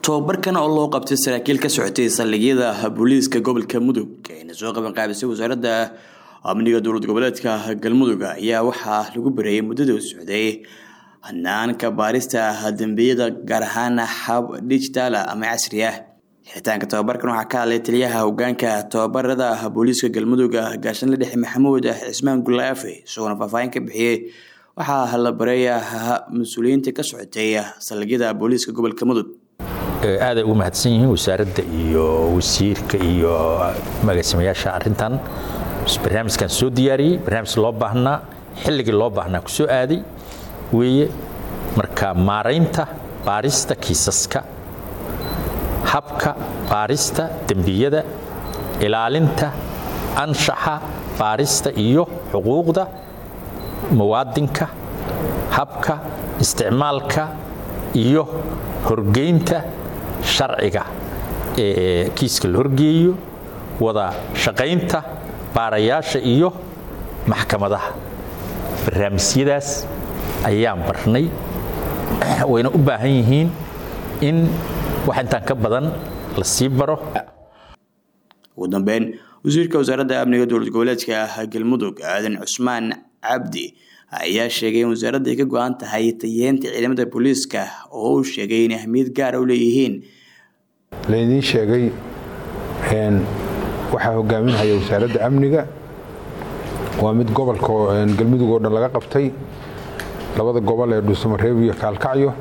tobabarkan oo loo qabtay saraakiil ka socotay saldhigyada booliiska gobolka mudug ayna soo qaban qaabisay wasaaradda amniga dowlad goboleedka galmudug ayaa waxaa lagu bareeyay muddada u socday hanaanka baarista dambiyada gaar ahaan hab digitaala ama casri ah xiritaanka tobabarkan waxaa ka hadlay taliyaha hogaanka tobabarada booliiska galmudug gaashanle dhexe maxamuud cismaan gulaafe isagoona faahfaahin ka bixiyey waxaa la bareeya mas-uuliyiinta ka socotay saldhigyada booliiska gobolka mudug aaday ugu mahadsan yihiin wasaaradda iyo wasiirka iyo magaasamayaasha arintan barnaamijkan soo diyaariyey barnaamij loo baahnaa xilligii loo baahnaa ku soo aaday weeye marka maaraynta baarista kiisaska habka baarista dembiyada ilaalinta anshaxa baarista iyo xuquuqda muwaadinka habka isticmaalka iyo horgeynta sharciga ee kiiska la horgeeyo wada shaqaynta baarayaasha iyo maxkamadaha barnaamijyadaas ayaan barnay wayna u baahan yihiin in wax intaan ka badan la sii baro ugu dambeyn wasiirka wasaaradda amniga dowlad goboleedka galmudug aadan cusmaan cabdi ayaa sheegay in wasaaradda ay ka go-an tahay tayeenta ciidamada booliiska oo uu sheegay inay ahmiyad gaara u leeyihiin laydiin sheegay waxaa hogaaminhaya wasaaradda amniga waa mid gobolka galmudug oo dhan laga qabtay labada gobol ee dhuusamareeb iyo kaalkacyo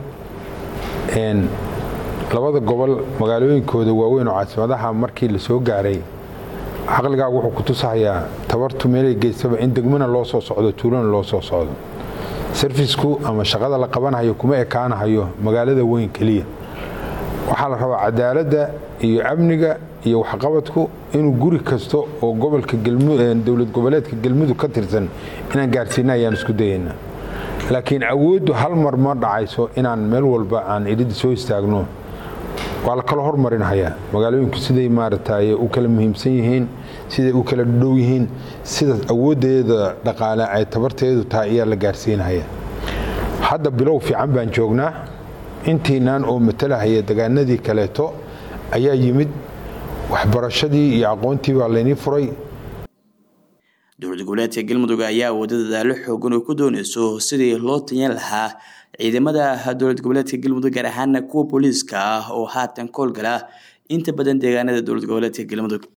labada gobol magaalooyinkooda waaweyn oo caasimadaha markii la soo gaaray caqligaagu wuxuu ku tusahayaa tabartu meelay geystaba in degmana loo soo socdo tuulana loo soo socdo sarfisku ama shaqada la qabanhayo kuma ekaanahayo magaalada weyn keliya waxaa la rabaa cadaaladda iyo amniga iyo waxqabadku inuu guri kasta oo gobolka dowlad goboleedka galmudug ka tirsan inaan gaarsiina ayaan isku dayaynaa laakiin awooddu hal mar ma dhacayso inaan meel walba aan idhida soo istaagno waa la kala hormarinhayaa magaalooyinku siday maaragtay u kala muhiimsan yihiin siday u kala dhow yihiin sida awooddeeda dhaqaale ay tabarteedu tahay ayaa la gaarsiinhaya hadda bilow fiican baan joognaa intiinaan oo matalahaya degaanadii kaleeto ayaa yimid waxbarashadii iyo aqoontii baa laynii furay dowlad goboleedka galmudug ayaa wada dadaalo xoogan oo ku doonayso sidii loo tanyan lahaa ciidamada dowlad goboleedka galmudug gaar ahaana kuwa booliiska ah oo haatan koolgala inta badan deegaanada dowlad goboleedka galmudug